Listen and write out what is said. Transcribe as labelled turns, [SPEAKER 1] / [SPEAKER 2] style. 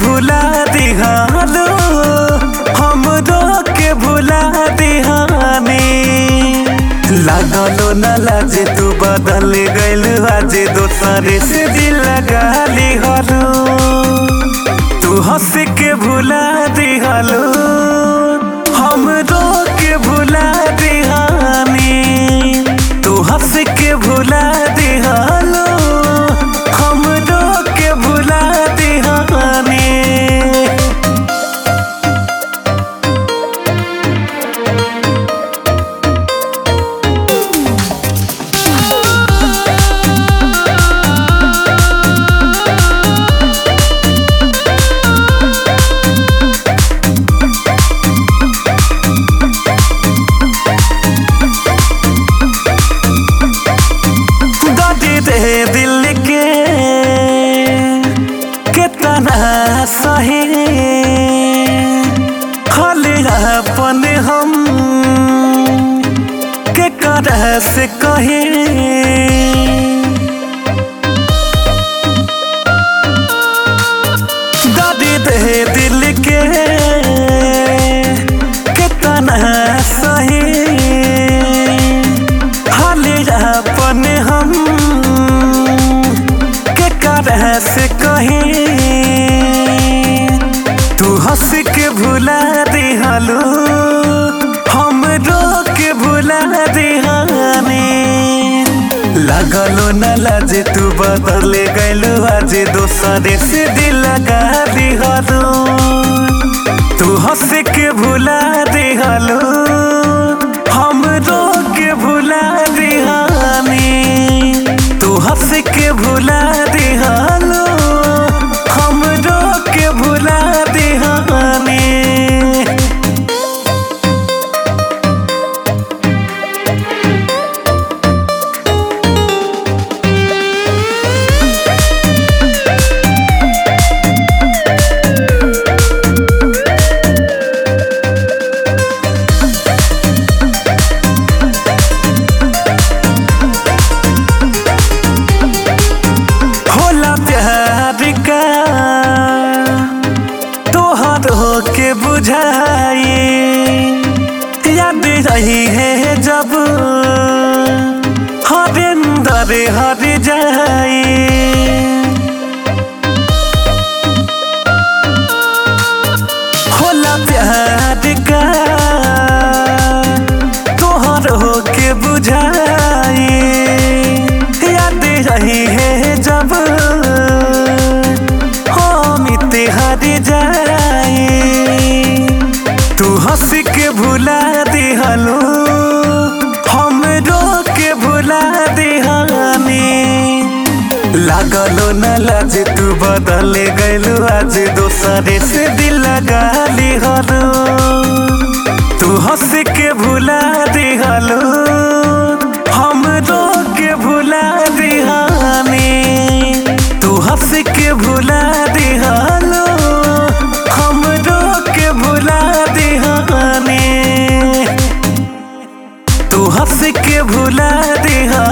[SPEAKER 1] भुला दिहालो हमरो के भुला दिहानी लागलो न लाजे तू बदल गइल आज दोसरे से दिल लगा लिहलो तू हंस के भुला दिहालो हमरो के भुला दिहानी तू हंस के भुला दिहालो हमरो के भुला दिहानी दर्द दे दिल के कितना सही खाली अपन हम के करह से कही दर्द दे दिल के कितना सही हाले अपन हम के करह से कहीं तू हंस के भुला दिहालो हम रो के भुला दिहानी लगलो न लाजे तू बदल गइलो आज दोसरे से दिल लगा दिहालो तू हंस के भुला दिहालो हम रो के भुला दिहानी तू हंस के भुला दिहालो हम रो के भुला दिहानी होला प्यार का तोहर हो के बुझाई याद रही है जब हरिंदर हर जाई होला प्यार का तोहर हो के बुझाई याद रही है जब हम हर जाई तू हंस के भुला दिहलो हम रो के भुला दिहानी लागलो न लाज तू बदल गइलो आज दोसरे से दिल लगा लिहलो तू हंस के भुला दिहलो हम रो के भुला दिहानी तू हंस के भुला दिहलो हम रो के भुला दिहानी तू हंस के भुला दिहा